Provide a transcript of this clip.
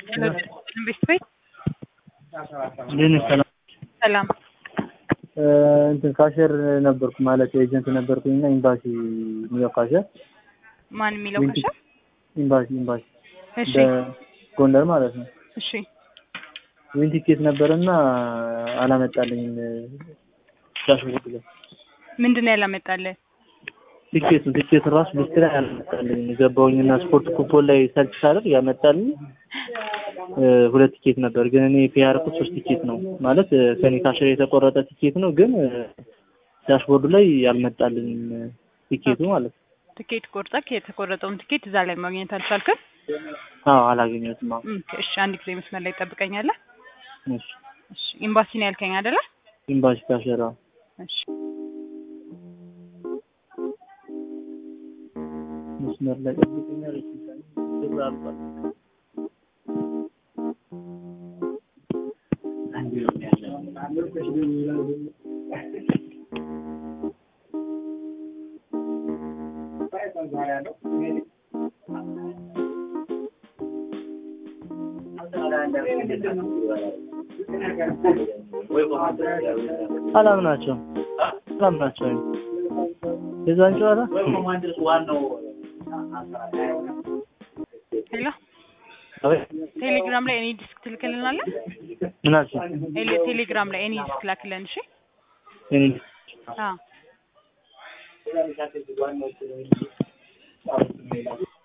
ቤት ቤት እንዴት ነሽ? ሰላም ሰላም እንትን ካሸር ነበርኩ ማለት ኤጀንት ነበርኩኝ እና ኤምባሲ የሚለው ካሸር ማን የሚለው ዊንቲ- ካሸር? ኤምባሲ ኤምባሲ እሺ በጎንደር ማለት ነው። እሺ ዊን ቲኬት ነበርና አላመጣልኝም። ዳሽቦርድ ላይ ምንድን ነው ያላመጣልህ? ቲኬቱን ቲኬቱን ራሱ ሊስት ላይ አላመጣልኝም። ገባሁኝና ስፖርት ኩፖን ላይ ሰርች ሳደርግ ያመጣልኝ እ፣ ሁለት ቲኬት ነበር፣ ግን እኔ ፔ ያደረኩት ሶስት ቲኬት ነው ማለት እ፣ ከኔ ካሸር የተቆረጠ ቲኬት ነው፣ ግን እ፣ ዳሽቦርዱ ላይ ያልመጣልኝም እ፣ ቲኬቱ ማለት ነው። ትኬት ቆርጠህ የተቆረጠውን ትኬት እዛ ላይ ማግኘት አልቻልክም? አዎ አላገኘሁትም። አዎ እም፣ እሺ አንድ ጊዜ መስመር ላይ ትጠብቀኛለህ? እሺ እሺ ኤምባሲ ነው ያልከኝ አይደለ? ኤምባሲ ካሸር አዎ እሺ መስመር ላይ ጠብቀኛል። እሺ ብር አልቋል። ሰላም ናቸው። ሰላም ናቸው። የዛን ጨዋታ ሄሎ አቤት፣ ቴሌግራም ላይ እኔ ዲስክ ትልክልናለህ? ምን አልሽ? ኤሌ- ቴሌግራም ላይ እኔ ዲስክ ላክልን። እሺ እኔ አዎ